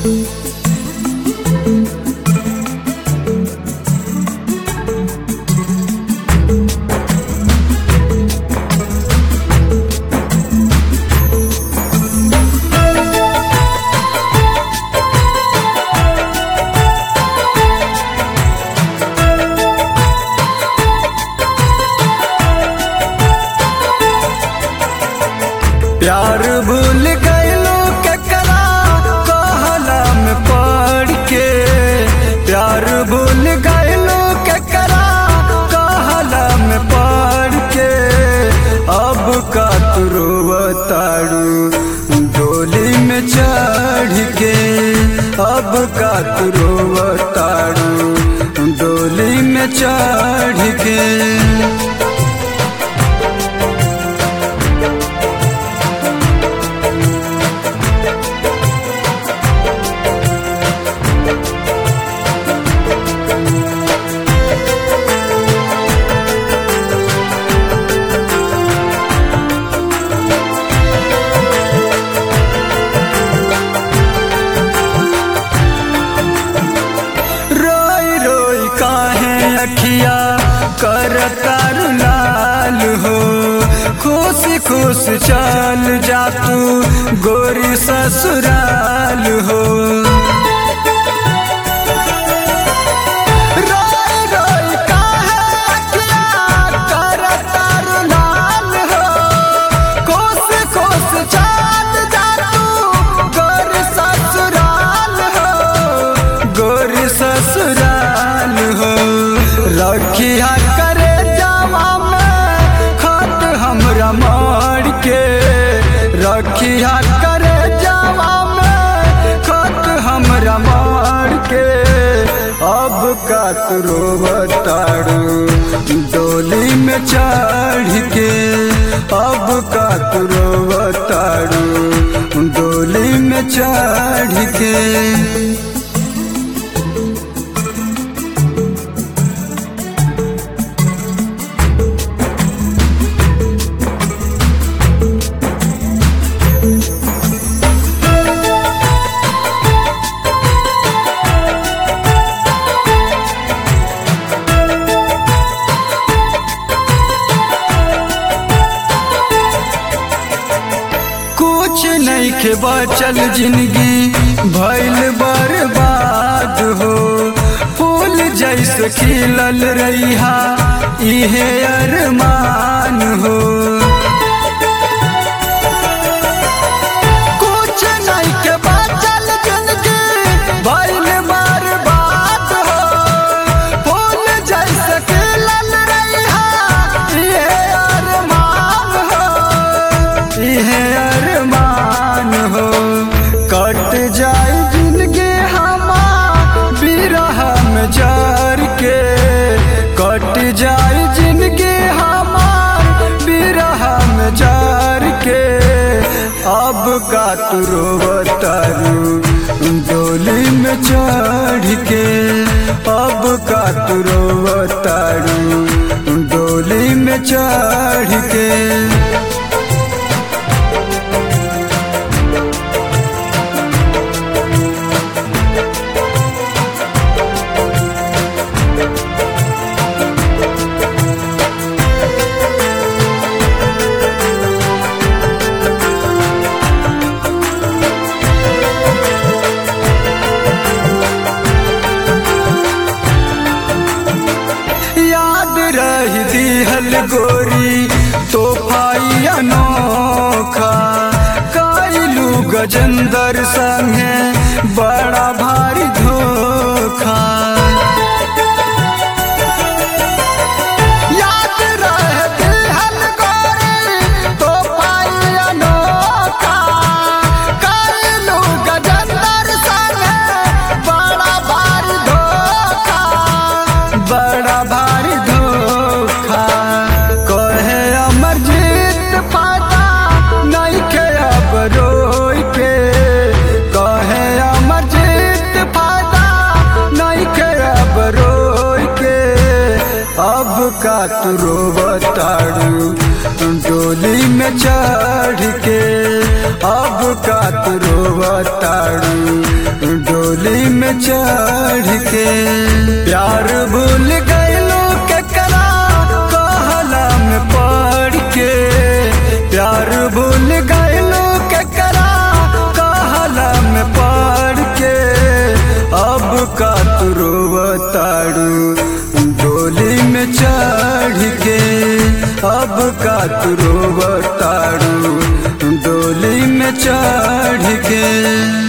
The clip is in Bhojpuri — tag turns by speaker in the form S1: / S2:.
S1: प्यार भूल गईलो केकरा कहला में पड़ के प्यार भूल गईलो केकरा कहला में पड़ के अब का तू ताड़ू डोली में चढ़ के अब का तू ताड़ू डोली में चढ़ के रोई रोई काहे अखिया कर तार लाल हो खुश खुश चल जा तू गोरी ससुराल हो रोई रोई काहे अखिया कर तार लाल हो खुश खुश चल जा तू गोरी ससुराल हो गोरी ससुराल हो रखिया करे जावा में खत हमरा मार के रखिया करे जावा में खत हमरा मार के अब का तू बताड़ू डोली में चढ़ के अब का तू बताड़ू डोली में चढ़ के कुछ नहीं के बचल जिंदगी भइल बर्बाद हो फूल जैसे खिलल रहिहा इहे अरमान हो कुछ नहीं के बचल जिंदगी भइल बर्बाद हो फूल जैसे खिलल रहिहा इहे अरमान हो इहे अरमान हो कट जाए जिंदगी हमार बिरह में जार के कट जाए जिंदगी हमार बिरह में जार के अब का तू रोवतारू डोली में चढ़ के अब का तू रोवतारू डोली में चढ़ के याद रही दिहल गोरी तोहफाई अनोखा कैलू गजेंदर संगे बड़ा भारी धोखा याद रहे दिहल गोरी तोहफाई अनोखा कैलू गजेंदर संगे बड़ा भारी धोखा बड़ा भारी धोखा कहे अमरजीत पाता नहीं के अब रोई के कहे अमरजीत पाता नहीं के अब रोई के अब का तू रोवताड़ू डोली में चढ़ के अब का तू रोवताड़ू में चढ़ के प्यार भूल गईलो केकरा कहला में पढ़ के प्यार भूल गईलो केकरा कहला में पढ़ के अब का तू रोवताड़ू डोली में चढ़ के अब का तू रोवताड़ू डोली में चढ़ के